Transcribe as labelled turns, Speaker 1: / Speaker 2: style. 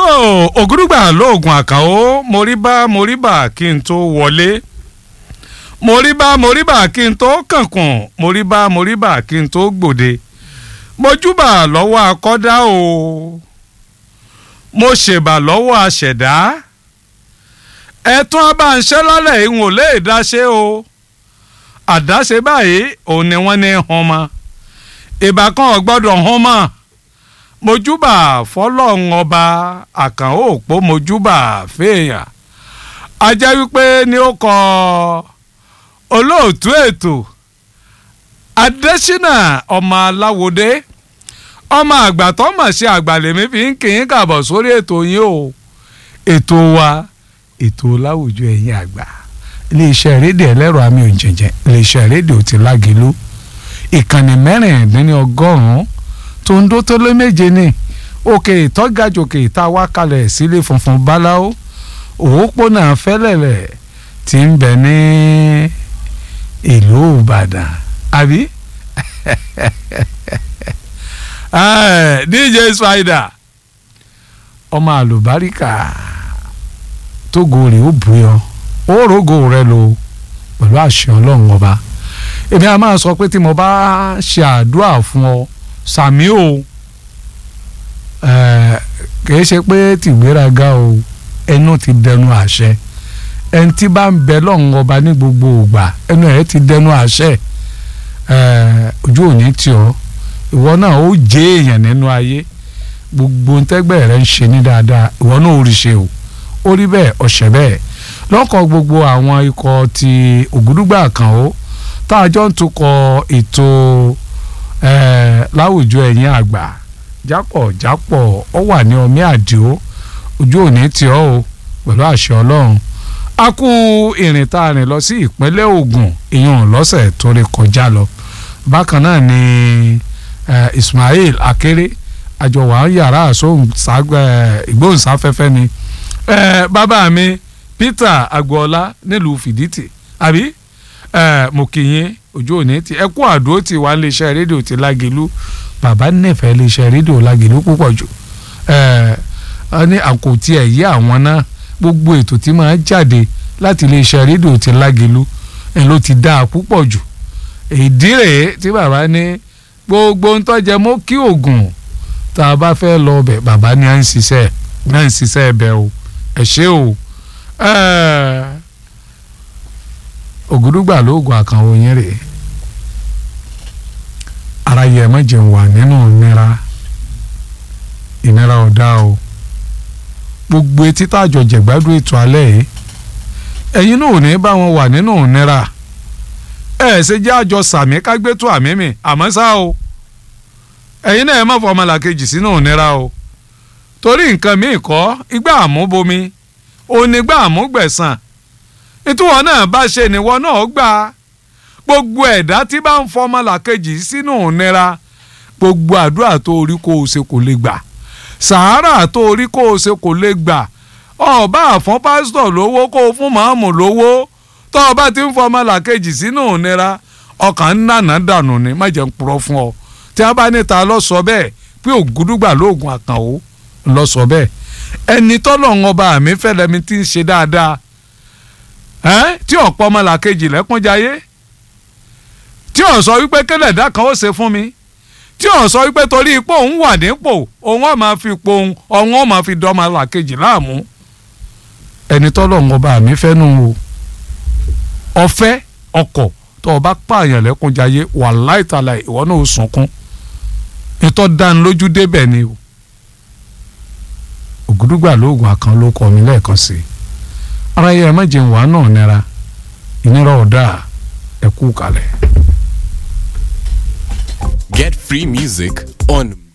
Speaker 1: ògúrúgbà lóògùn àkàó moríbá moríbà kí n tó wọlé moríbá moríbà kí n tó kànkùn moríbá moríbà kí n tó gbòde mojúbà lọ́wọ́ akọ́dá o mo ṣèbà lọ́wọ́ aṣẹ̀dá ẹ̀tún abáǹṣẹ́ lálẹ́ ìhùn ò lè dáṣe o àdáṣe báyìí òun ni wọ́n ní hàn mọ́ ìbá kan ò gbọ́dọ̀ hàn mọ́ mojúbà fọlọ́run ọba àkànó òpó mojúbà fèèyàn ajẹ́ wípé ni ó kọ olóòtú ètò adésínà ọmọ aláwòdé ọmọ àgbà tó mọ̀ sí àgbàlẹ̀mí fi ń kì í kàbọ̀ sórí ètò yín o ètò wa ètò láwùjọ ẹ̀yìn àgbà iléeṣẹ́ rédíò ẹlẹ́rọ àmì òjẹ̀jẹ̀ iléeṣẹ́ rédíò ti lágìlú ìkànnì mẹ́rìndínlọ́gọ́rùn-ún tó ń dó tó lé méje ní òkè ìtọ́gàjòkè ìta wá kalẹ̀ sílé funfun báláwo òpópónà fẹ́lẹ̀lẹ̀ tí ń bẹ ní ìlú ìbàdàn àbí dj spider ọmọ àlùbáríkà tógo rè ó bùyọ ó rògò rẹ lò pẹ̀lú àṣẹ ọlọ́run ọba èmi a máa sọ pé tí mo bá ṣe àdúrà fún ọ sàmí o kìí ṣe pé tìgbéraga o ẹnu ti dẹnu àṣẹ ẹni tí bá ń bẹ lọ́run ọba ní gbogbo ògbà ẹnu ẹ̀ ti dẹnu àṣẹ ojú òní tì ọ́ ìwọ náà ó jẹ́ èèyàn nínú ayé gbogbo ntẹ́gbẹ́ rẹ ń ṣe ní dáadáa ìwọ náà ó rí ṣe o ó rí bẹ́ẹ̀ ọ̀ṣẹ̀ bẹ́ẹ̀ lọ́kọ̀ gbogbo àwọn ikọ̀ ti ògúdúgbà kan ó tá a jọ ń tukọ̀ ètò láwùjọ ẹ̀yìn àgbà jápọ̀ jápọ̀ ọ wà ní ọmí àdìo ojú òní tì ọ́ o pẹ̀lú àṣẹ ọlọ́run a kú ìrìn tá a rìn lọ sí ìpínlẹ̀ Ògùn ìyẹn lọ́sẹ̀ tó rí kọjá lọ bákan náà ni Ismail Akéré àjọwà yàrá ìgbóhùnsáfẹ́fẹ́ ni bàbá mi Peter Agboola nílùú Fìdítì àbí mo kì í yín ojú òní ti ẹ kú àdó tí wà ní iléeṣẹ́ rédíò ti Lágìlú bàbá nífẹ̀ẹ́ iléeṣẹ́ rédíò Lágìlú púpọ̀ jù ẹ ní àkòtí ẹ̀ yí àwọn náà gbogbo ètò tí máa jáde láti iléeṣẹ́ rédíò ti Lágìlú ẹ̀ ló ti dáa púpọ̀ jù ìdí rèé tí bàbá ní gbogbo ń tọ́jẹ mọ́ kí oògùn tá a bá fẹ́ lọ bẹ̀ bàbá ní à ń ṣiṣẹ́ ní à ń ṣiṣẹ́ ẹ̀bẹ̀ o ẹ̀ ṣe o ògùdùgbà lóògùn àkànwò yẹn rèé ara yẹ má jẹun wà nínú ìnira ìnira ọ̀dà o gbogbo etí tàjọ jẹ̀gbádùn ètò alẹ́ yìí ẹ̀yin náà ò ní bá wọn wà nínú ìnira ẹ̀ ṣe jẹ́ àjọ sàmí kágbétò àmì mi àmọ́ ṣá o ẹ̀yin náà ẹ má fọ ọmọlàkejì sínú ìnira o torí nǹkan míì kọ́ igbá àmúbomi onígbà àmúgbẹ̀sán ìtúwọ̀ náà bá ṣe níwọ náà gbà gbogbo ẹ̀dá tí bá ń fọ ọmọlàkejì sínú ìnira gbogbo àdúrà tó orí kó o ṣe kò lè gbà sàárà tó orí kó o ṣe kò lè gbà ọba àfọ́n pásítọ̀ lówó kó o fún màámù lówó tó o bá ti ń fọ ọmọlàkejì sínú ìnira ọkàn ń nànà dànù ni má jẹ́ ń purọ́ fún ọ tí a bá níta lọ sọ bẹ́ẹ̀ pé ògúdúgbà lóògùn àkànwó lọ sọ bẹ́ẹ̀ ẹni tọ́lọ̀ ń ọba àmì fẹ́lẹ́mi ti ń ṣe dáadáa tí ọ̀pọ̀ ọmọlàkejì lẹ́kúnjayé tí ò sọ wípé kẹlẹ̀dá kan ó ṣe fún mi tí ò sọ wípé torí ipò òun wà nípò òun ọ̀ máa fi ipò òun ọ̀hún ọ̀ máa fi dọ́ ọmọlàkejì láàmú ẹni tọ́lọ̀ ń ọba àmì fẹ́ nù o ọ̀fẹ́ ọkọ̀ tó o bá pààyàn lẹ́kúnjayé wà láìtàlà ìwọ náà ó sunkún ìtọ́ dánilójú débẹ̀ ni o ògùdùgbà lóògùn àkàn ló kọ mi lẹ́ẹ̀kan sí i ara yẹ ẹ má jẹun wàá náà nira ìnira ọ̀dà ẹ kú kalẹ̀.
Speaker 2: Get free music on